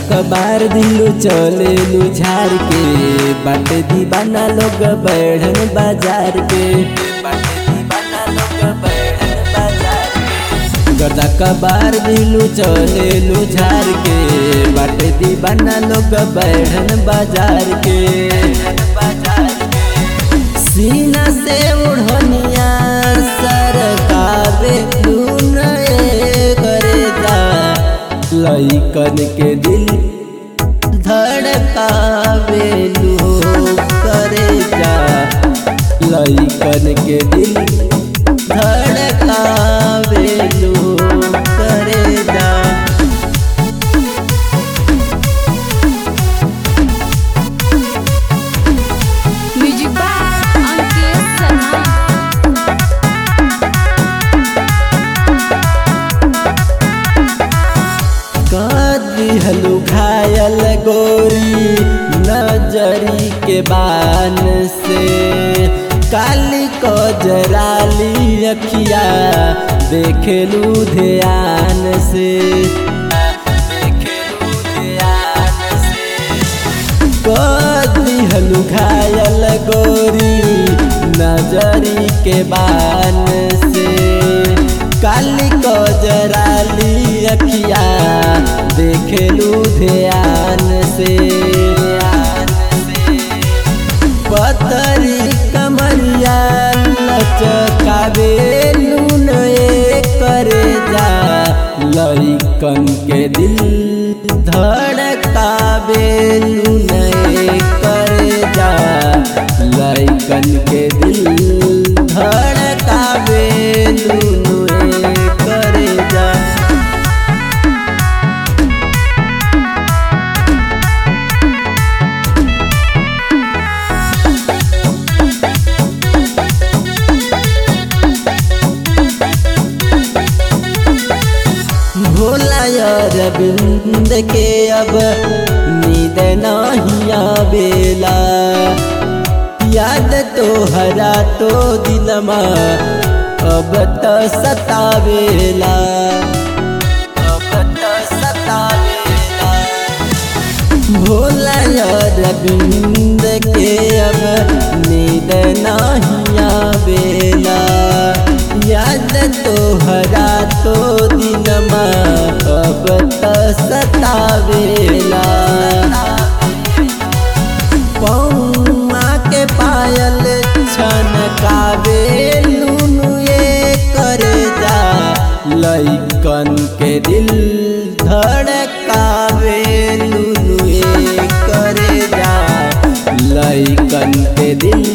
कबार दिलू चलेलू झार के बाटे दीवाना लोग बढ़न बाजार के बाटे दीवाना लोग बढ़न बाजार के गर्दा कबार दिलू चलेलू झार के बाटे दीवाना लोग बढ़न बाजार के सीना से उड़निया सरकावे करे जा लइकन के दिल धड़कावे करे जा लइकन के दिल धड़कावे करे जा म्यूजिक बाय अंकित सना कादी हलू घायल गोरी नजरी के बान से काली को जराली अखिया देखेलू ध्यान से देखेलू ध्यान से कादी हलू घायल गोरी नजरी के बान से काली को जराली अखिया देखेलू ध्यान से पतरी कमरिया लचकावे लून करे जा लइकन के दिल धड़कावे लून करे जा लइकन के दिल धड़कावे लून करे जा भोला अरविंद के अब नींद नहीं आवेला याद तो हरा तो दिलमा अब तो सतावेला अब तो सतावेला भोला अरविंद के अब नींद नहीं आवेला याद तो हरा तो दिनमा अब तो सतावेला पौमा के पायल छनकावे लुनु ये करे जा लइकन के दिल धड़कावे लुनु ये करे जा लइकन के दिल